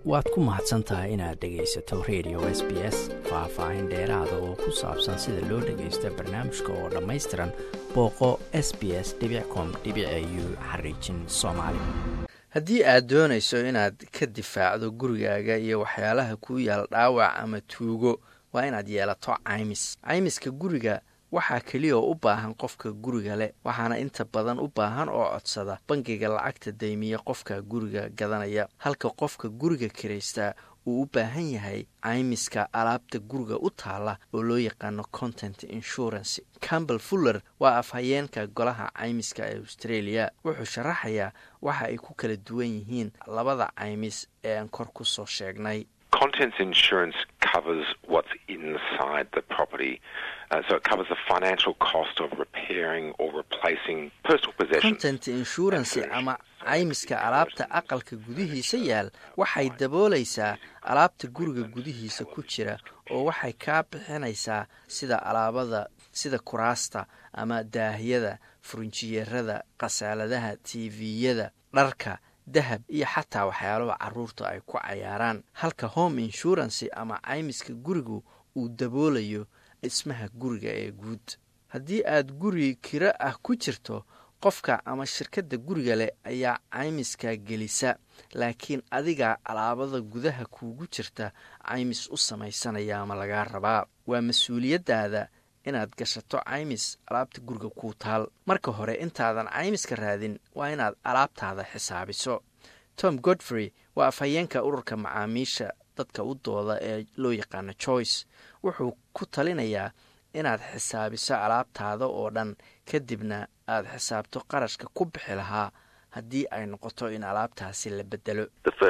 waad ku mahadsan tahay inaad dhegaysato radio s b s faah-faahin dheeraada oo ku saabsan sida loo dhagaysto barnaamijka oo dhammaystiran booqo s b s com u xariijin soomaali haddii aad doonayso inaad ka difaacdo gurigaaga iyo waxyaalaha kuu yaal dhaawac ama tuugo waa inaad yeelato caymis caymiska guriga waxaa keliya oo u baahan qofka guriga leh waxaana inta badan u baahan oo codsada bangiga lacagta daymiya qofka guriga gadanaya halka qofka guriga kiraystaa uu u baahan yahay caymiska alaabta guriga u taala oo loo yaqaano content insurance campbell fuller waa afhayeenka golaha caymiska ee australia wuxuu sharaxayaa waxa ay ku kala duwan yihiin labada caymis ee aan kor ku soo sheegnay contents insurance covers what's inside the property. Uh, so it covers the financial cost of repairing or replacing personal possessions. content insurance ama caymiska alaabta aqalka gudihiisa yaal waxay daboolaysaa alaabta guriga gudihiisa ku jira oo waxay kaa bixinaysaa sida alaabada sida kuraasta ama daahyada furinjiyeerada khasaaladaha tviyada dharka dahab iyo xataa waxyaalaha carruurta ay ku cayaaraan halka home insurance ama caymiska gurigu uu daboolayo dhismaha guriga ee guud haddii aad guri kiro ah ku jirto qofka ama shirkadda guriga leh ayaa caymiska gelisa laakiin adigaa alaabada gudaha kuugu jirta caymis u samaysanaya ama lagaa rabaa waa mas-uuliyaddaada inaad gashato caymis alaabta guriga kuu taal marka hore intaadan caymiska raadin waa inaad alaabtaada xisaabiso tom godfrey waa afhayeenka ururka macaamiisha dadka u dooda ee loo yaqaano joyce wuxuu ku talinayaa inaad xisaabiso alaabtaada oo dhan kadibna aad xisaabto qarashka ku bixi lahaa haddii ay noqoto in alaabtaasi la bedelo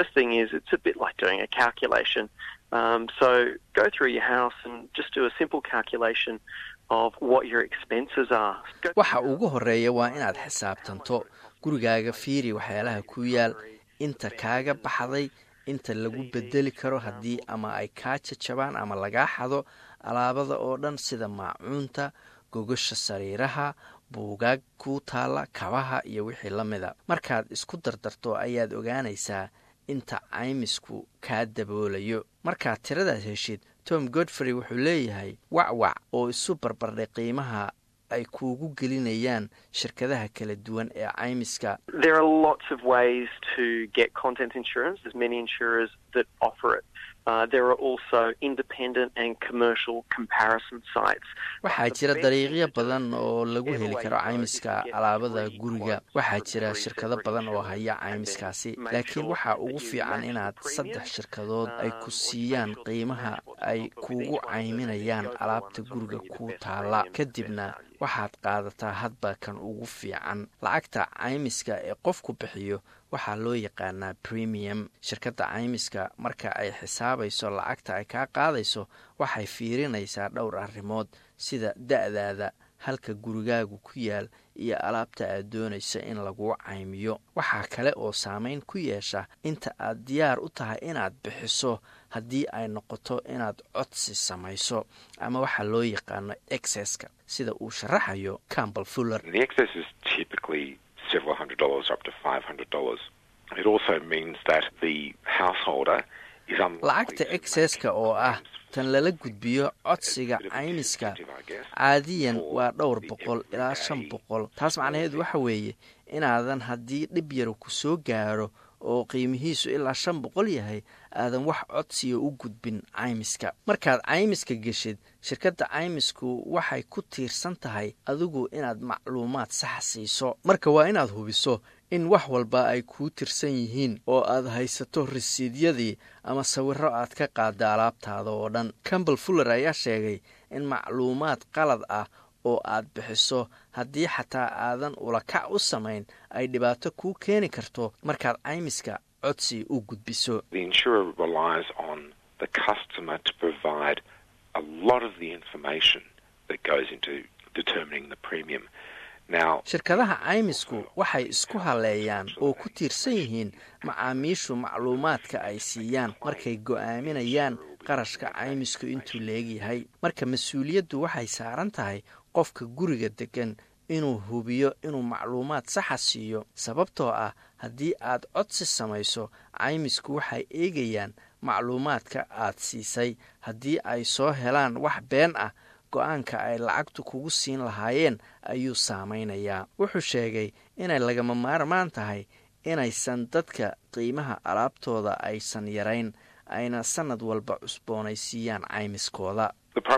Um, so go through your house and just do a simple calculation of what your expenses are. waxa ugu horeeya waa inaad xisaabtanto gurigaaga fiiri waxyaalaha ku yaal inta kaaga baxday inta lagu bedeli karo haddii ama ay kaa jajabaan ama lagaa xado alaabada oo dhan sida maacuunta gogasha sariiraha buugaag kuu taalla kabaha iyo wixii la mida markaad isku dardarto ayaad ogaanaysaa inta caymisku kaa daboolayo markaad tiradaas heshid tom godfrey wuxuu leeyahay wacwac oo isu barbardhay qiimaha ay kuugu gelinayaan shirkadaha kala duwan ee caymiska waxaa jira dariiqyo badan oo lagu heli karo caymiska alaabada guriga waxaa jira shirkado badan oo haya caymiskaasi laakiin waxaa ugu fiican inaad saddex shirkadood ay ku siiyaan qiimaha ay kuugu cayminayaan alaabta guriga kuu taala kadibna waxaad qaadataa hadba kan ugu fiican lacagta caymiska ee qofku bixiyo waxaa loo yaqaanaa premium shirkadda caymiska marka ay xisaabayso lacagta ay kaa qaadayso waxay fiirinaysaa dhowr arrimood sida da-daada halka gurigaagu ku yaal iyo alaabta aad doonaysa in laguu caymiyo waxaa kale oo saameyn ku yeesha inta aad diyaar u tahay inaad bixiso haddii ay noqoto inaad codsi samayso ama waxaa loo yaqaano exeska sida uu sharaxayo campbell fuller lacagta exeska oo ah tan lala gudbiyo codsiga caymiska caadiyan waa dhowr boqol ilaa shan boqol taas macnaheedu waxa weeye inaadan haddii dhib yaro ku soo gaaro oo qiimihiisu ilaa shan boqol yahay aadan wax codsiga u gudbin caymiska markaad caymiska geshid shirkadda caymisku waxay ku tiirsan tahay adigu inaad macluumaad sax siiso marka waa inaad hubiso in wax walba ay kuu tirsan yihiin oo aad haysato risiidyadii ama sawiro aad ka qaada alaabtaada oo dhan campbell fuller ayaa sheegay in macluumaad qalad ah oo aad bixiso haddii xataa aadan ulakac u samayn ay dhibaato kuu keeni karto markaad caymiska codsi u gudbiso shirkadaha caymisku waxay isku haleeyaan oo ku tiirsan yihiin macaamiishu macluumaadka ay siiyaan markay go'aaminayaan qarashka caymisku intuu leegyahay marka mas-uuliyaddu waxay saaran tahay qofka guriga degan inuu hubiyo inuu macluumaad saxa siiyo sababtoo ah haddii aad codsi samayso caymisku waxay eegayaan macluumaadka aad siisay haddii ay soo helaan wax been ah go-aanka ay lacagtu kugu siin lahaayeen ayuu saamaynayaa wuxuu sheegay inay lagama maarmaan tahay inaysan dadka qiimaha alaabtooda aysan yarayn ayna sanad walba cusboonaysiiyaan caymiskooda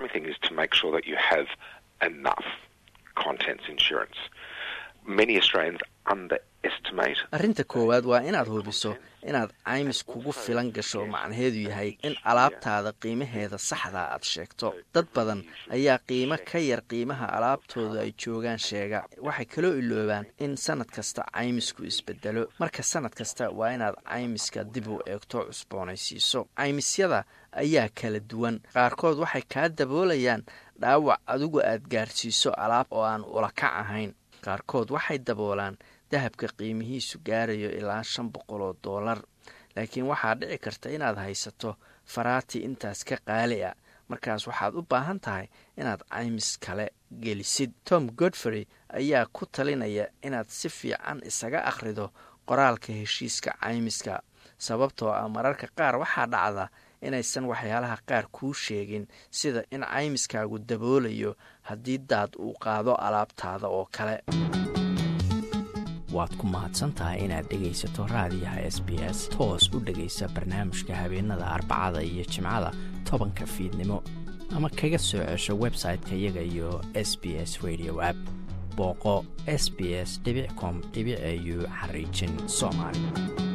arrinta koowaad waa inaad hubiso inaad caymis kugu filan gasho macnaheedu yahay in alaabtaada qiimaheeda saxdaa aad sheegto dad badan ayaa qiimo ka yar qiimaha alaabtooda ay joogaan sheega waxay kaloo iloobaan in sanad kasta caymisku isbedelo marka sanad kasta waa inaad caymiska dib u eegto cusboonaysiiso caymisyada ayaa kala duwan qaarkood waxay kaa daboolayaan dhaawac adigu aad gaarsiiso alaab oo aan ulakac ahayn qaarkood waxay daboolaan dahabka qiimihiisu gaarayo ilaa shan boqol oo doolar laakiin waxaa dhici karta inaad haysato faraati intaas ka qaali a markaas waxaad u baahan tahay inaad caymis kale gelisid tom godfrey ayaa ku talinaya inaad si fiican isaga akhrido qoraalka heshiiska caymiska sababtoo ah mararka qaar waxaa dhacda inaysan waxyaalaha qaar kuu sheegin sida in caymiskaagu daboolayo haddii daad uu qaado alaabtaada oo kale waad ku mahadsantahay inaad dhegaysato raadiyaha s b s toos u dhegaysa barnaamijka habeenada arbacada iyo jimcada tobanka fiidnimo ama kaga soo cesho website-ka iyaga iyo s b s radio app booqo s b s com au xariijin soomaali